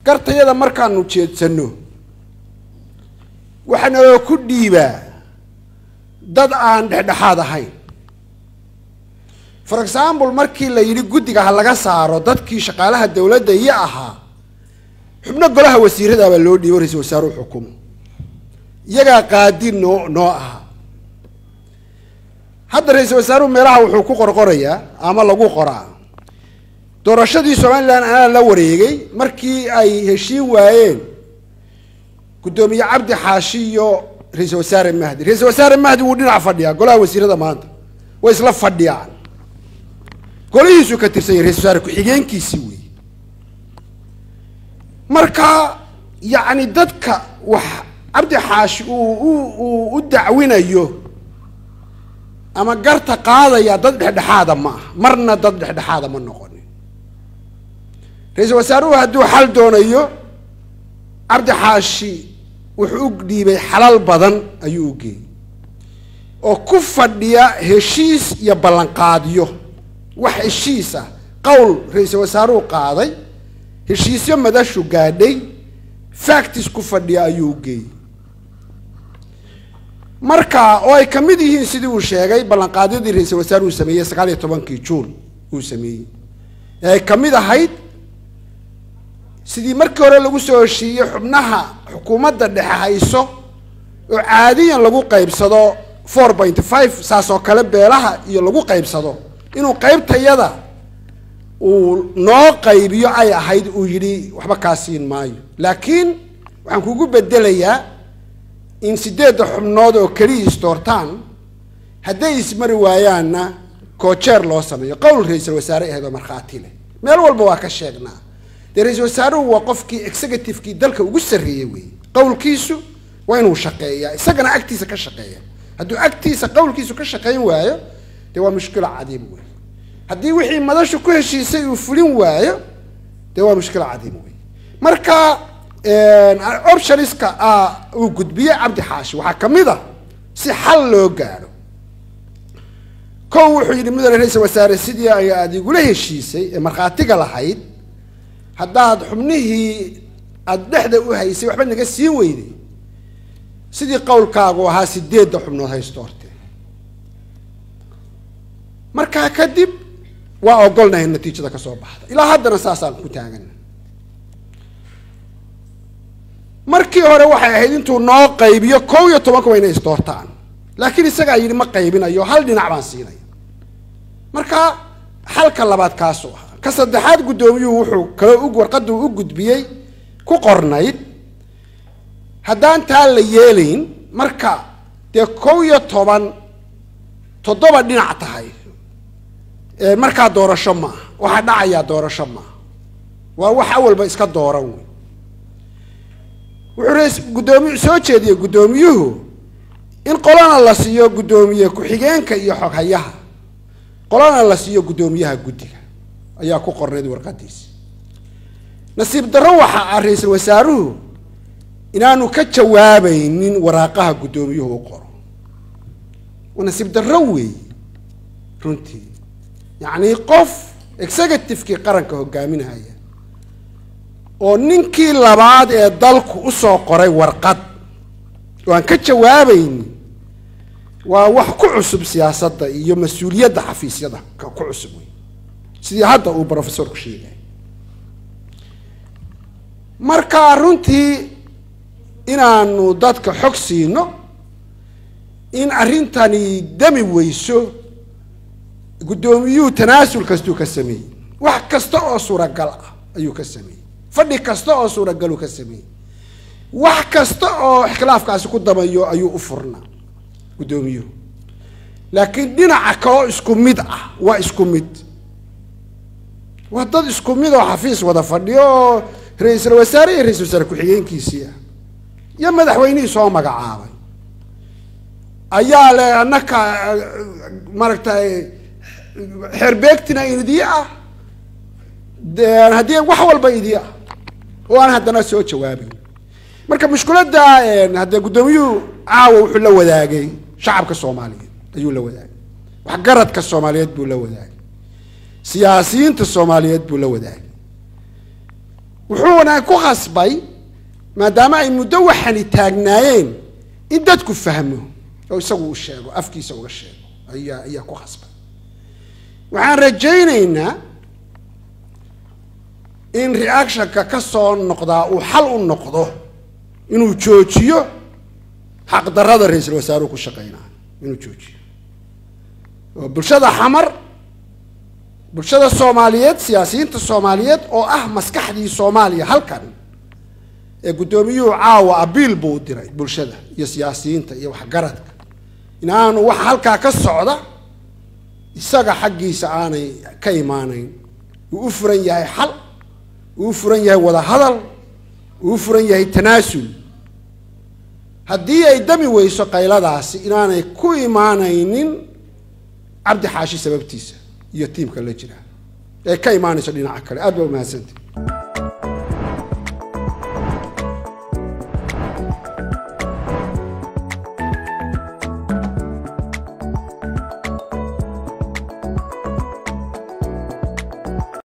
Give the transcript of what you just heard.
gartayada markaanu jeedsano waxaa naloo ku dhiibaa dad aan dhexdhexaad ahayn for example markii la yidhi guddiga ha laga saaro dadkii shaqaalaha dowladda iyo ahaa xubno golaha wasiiradaabaa loo dhiibo ra-isul wasaaruhu xukumo iyagaa qaadi noo noo ahaa hadda ra-isul wasaaruhu meelaha wuxuu ku qorqorayaa ama lagu qoraa doorashadii somalilan anaa la wareegay markii ay heshiin waayeen guddoomiye cabdi xaashi iyo ra-isul wasaare mahdi ra-isul wasaare mahdi wuu dhinac fadhiyaa golaha wasiirada maanta way isla fadhiyaan golihiisuu ka tirsan yahay ra-isul wasaare ku-xigeenkiisii wey marka yacni dadka wax cabdi xaashi uu u uu u dacwinayo ama garta qaadaya dad dhexdhexaada ma aha marna dad dhexdhexaada ma noqonin ra-iisul wasaaruhu hadduu xal doonayo cabdi xaashi wuxuu u dhiibay xalal badan ayuu u geeyey oo ku fadhiya heshiis iyo ballanqaadyo wax heshiis ah qowl ra-iisul wasaaruhu qaaday heshiisyo madashu gaadhay factis ku fadhiya ayuu u geeyey marka oo ay kamid yihiin sidii uu sheegay ballanqaadyadii ra-iisul wasaaruhu sameeyey sagaal iyo tobankii juun uu sameeyey ee ay kamid ahayd sidii markii hore lagu soo heshiiyey xubnaha xukuumadda dhexe hayso oo caadiyan lagu qaybsado four point five saas oo kale beelaha iyo lagu qaybsado inuu qaybtayada uu noo qaybiyo ay ahayd uu yidhi waxba kaa siin maayo laakiin waxaan kugu bedelayaa in sideedda xubnood oo keliya isdoortaan hadday ismari waayaanna koojeer loo sameeyo qowl ra-iisul wasaare aheed oo markhaati leh meel walba waa ka sheegnaa dee ra-iisul wasaaruhu waa qofkii executivekii dalka ugu sarreeyey wey qowlkiisu waa inuu shaqeeyaa isagana agtiisa ka shaqeeya hadduu agtiisa qowlkiisu ka shaqeyn waayo dee waa mushkilo cadiim wey haddii wixii madashu ku heshiisay uu fulin waayo dee waa mushkilo cadiim wey marka optioniska uu gudbiyey cabdi xaashi waxaa kamid a si xal loo gaadho kow wuxuu yidhi mudane ra-iisul wasaare sidii ay aada igula heshiisay ee markhaatiga lahayd haddaad xubnihii aada dhexda u haysay waxba naga siin weyday sidii qowlkaagu ahaa sideedda xubnood haysto horte markaa kadib waa ogolnahay natiijada ka soo baxda ilaa haddana saasaan ku taagana markii hore waxay ahayd intuu noo qaybiyo kow iyo tobanka waa inay isdoortaan laakiin isagaa yidhi ma qaybinayo hal dhinac baan siinaya marka xalka labaad kaasuu ahaa ka saddexaad guddoomiyuhu wuxuu kaloo u warqaduu u gudbiyey ku qornayd haddaan taa la yeelayn marka dee kow iyo toban toddoba dhinac tahay markaa doorasho maaha waxaa dhacayaa doorasho maaha waa wax awalba iska dooran wey wuxuu rs guddoomiy soo jeediyey guddoomiyuhu in qolana la siiyo guddoomiye ku-xigeenka iyo xoghayaha qolana la siiyo guddoomiyaha guddiga ayaa ku qornayd warqadiisi nasiib darro waxa ah ra-iisul wasaaruhu inaanu ka jawaabaynin waraaqaha guddoomiyuhu u qoro waa nasiib darro weey runtii yacni qof executivekii qaranka hogaaminaya oo ninkii labaad ee dalku usoo qoray warqad oo aan ka jawaabaynin waa wax ku cusub siyaasadda iyo mas-uuliyadda xafiisyada ku cusub wey sidii hadda uu professorku sheegay marka runtii inaanu dadka xog siino in arrintani dami weyso guddoomiyuhu tanaasul kastuu ka sameeyey wax kasta oo suuragal ah ayuu ka sameeyey fadhi kasta oo suuragaluu ka sameeyey wax kasta oo ikhtilaafkaasi ku damayo ayuu u furnaa guddoomiyuhu laakiin dhinaca kaloo isku mid ah waa isku mid waa dad isku mid oo xafiis wada fadhiyo oo ra-iisul wasaare iyo ra-isul wasaare ku-xigeenkiisii ah iyo madaxweynihii soo magacaabay ayaa le annaka maaragtay xeerbeegtina idii ah haddii wax walba idii ah oo aan haddana soo jawaabayn marka mushkiladda haddee guddoomiyuhu caawa wuxuu la wadaagay shacabka soomaaliyeed ayuu la wadaagay waxgaradka soomaaliyeed buu la wadaagay siyaasiyiinta soomaaliyeed buu la wadaagay wuxuuna ku khasbay maadaama ay muddo waxani taagnaayeen in dadku fahmo oo isagu uu sheego afkiisa uga sheego ayaa ayaa ku khasbay waxaan rajaynaynaa in reactionka ka soo noqdaa uu xal u noqdo inuu joojiyo xaqdarrada ra-iisul wasaaruhu ku shaqeynaa inuu joojiyo oo bulshada xamar bulshada soomaaliyeed siyaasiyiinta soomaaliyeed oo ah maskaxdii soomaaliya halkan ee guddoomiyuhu caawa abiil buu u diray bulshada iyo siyaasiyiinta iyo waxgaradka in aanu waxa halkaa ka socda isaga xaggiisa aanay ka imaanayn uu u furan yahay xal uu u furan yahay wada hadal uu u furan yahay tanaasul haddii ay dami weyso qayladaasi inaanay ku imaanaynin cabdi xaashi sababtiisa iyo tiimka la jira ee ka imaanayso dhinaca kale aad baa umahadsanti